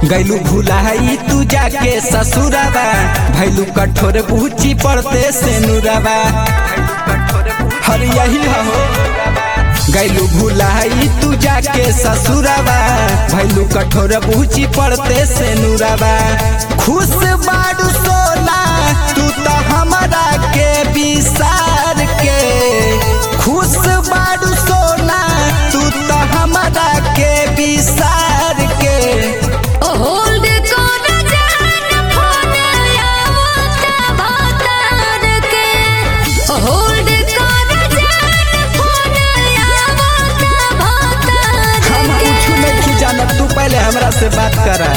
गैलू भुलाई तू जाके ससुराबा भैलू कठोर बूची पड़ते से नुराबा हर यही हो गैलू भुलाई तू जाके ससुराबा भैलू कठोर बूची पड़ते से नुराबा खुश बाड़ू सोना तू तो हमारा के विसार के खुश बाड़ू सोना तू तो हमारा के विसार के होल्ड कर जान फोन आवता भातार के होल्ड कर जान फोन आवता भातार हम के कुछ नहीं जानत तू पहले हमरा से बात करा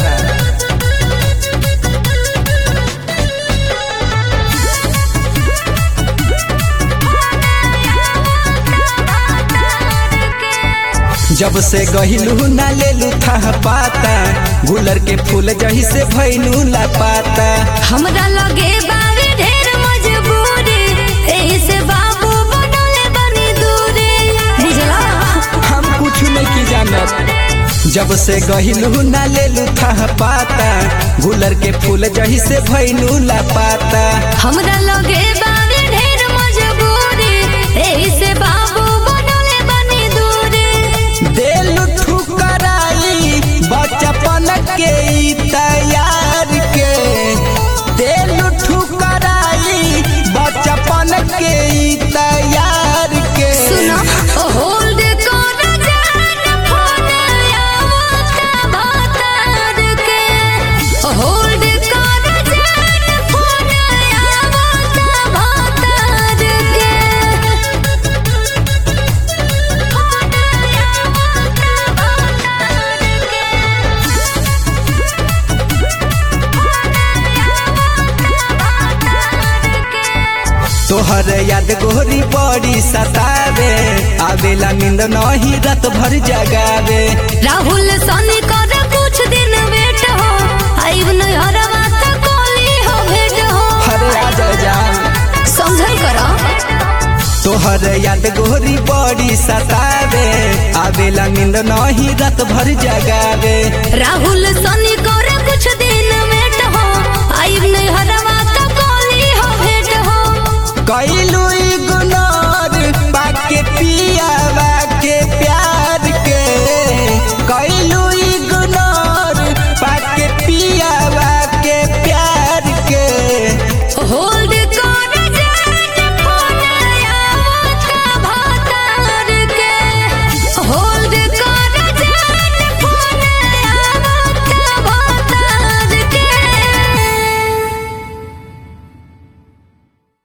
जब से गहिलू ना लेलू था पाता गुलर के फूल जही से भैलू ला पाता हमरा लगे बावे ढेर मजबूरी एही से बाबू बनले बनी दूरी बुझला हम कुछ नहीं की जानत जब से गहिलू ना लेलू था पाता गुलर के फूल जही से भैलू ला पाता हमरा लगे बावे ढेर मजबूरी एही से बाबू बनले बनी दूरी देलू ठुकराई बचपन के ई तैयार के देलू ठुकराई बचपन के ई तैयार के सुनो होल्ड कर जान फोन आवता भातार के होल्ड कर जान फोन आवता भातार के फोन आवता भातार के तोहर याद गोरी बड़ी सतावे आवेला नींद नहीं रात भर जगावे राहुल सनी कर कुछ दिन वेट हो आइब नहरवा त कोली हो भेट हो हरे आ जा जान समझल करो तोहर याद गोरी बड़ी सतावे आवेला नींद नहीं रात भर जगावे राहुल सनी कर कुछ दिन वेट हो आइब नहरवा त कोली हो भेट हो कैलू